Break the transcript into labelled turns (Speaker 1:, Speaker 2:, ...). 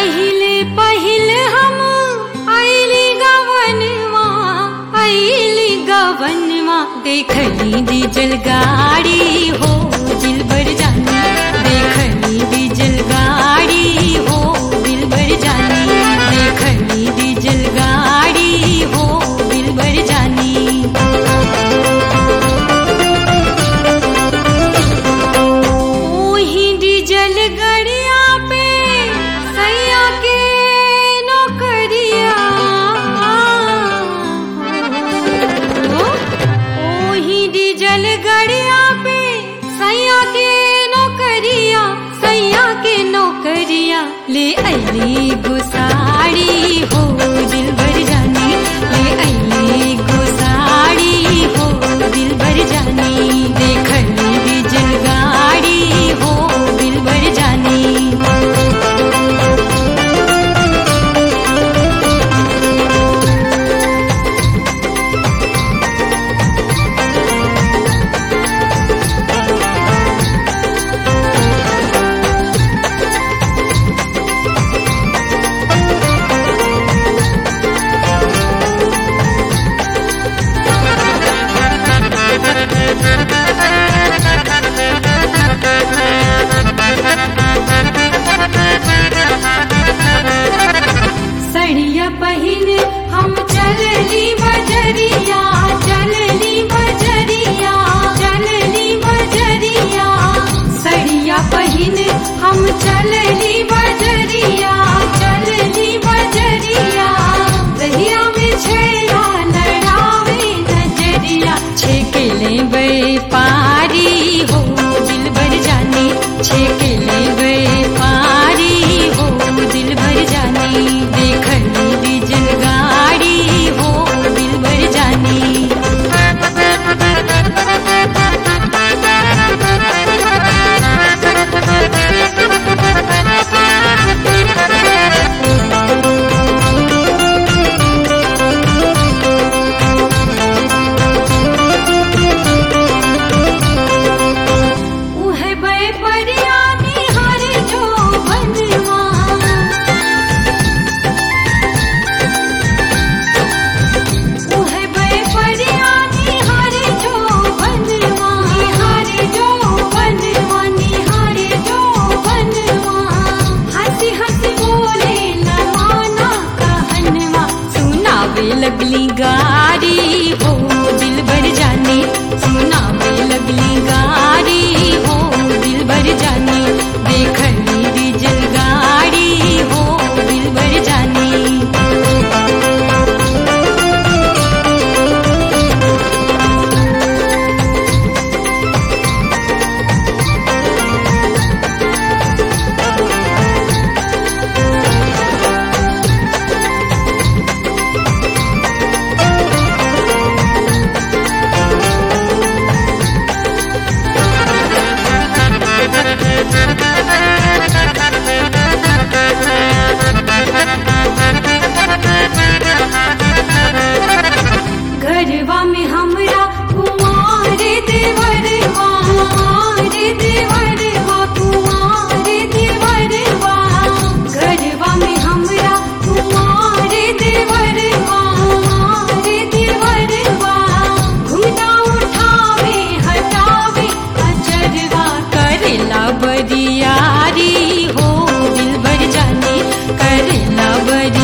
Speaker 1: पहिले पहिल हम आइली गवनवा आइली गवनवा देखली डीजल गाड़ी हो दिलबर जानी देखली डीजल गाड़ी हो दिलबर जानी देखली डीजल गाड़ी हो दिलबर जानी ओही डीजल गड़िया पे सैया के नौकरिया ओही डीजल गड़िया पे सैया के नौकरिया सैया के नौकरिया ले अली गुसाड़ी हो दिल भर जानी ले अली गुसाड़ी हो दिल भर जानी देखली डीजल गाड़ी हो दिल भर जानी सड़िया पहिन हम चलली बजरिया चलली बजरिया चलली बजरिया सड़िया पहिन हम चलली बजरिया चलली बजरिया दहिया में छेड़ा लड़ावे नजरिया छेकेले बे पारी हो दिल भर जानी छेकेले बे पारी हो दिल भर जानी देखली डीजल गाड़ी हो दिल भर जानी उहे बे परिया निहार जो बनवा उहे बे परिया निहार जो बनवा निहार जो बनवा निहार जो बनवा हंसी हंसी बोले लमाना कहनवा सुनावे लगली गारी हो दिल भर जानी सुनावे लगली गारी हो दिल भर जानी देखली डीजल गाड़ी हो दिल भर जानी घरवा में हमरा कुमार देवरवा कुमार देवरवा कुमार देवरवा घरवा में हमरा कुमार देवरवा कुमार देवरवा घुना उठावे हटावे अचरवा करेला बरियारी हो दिल भर जानी करेला बरियारी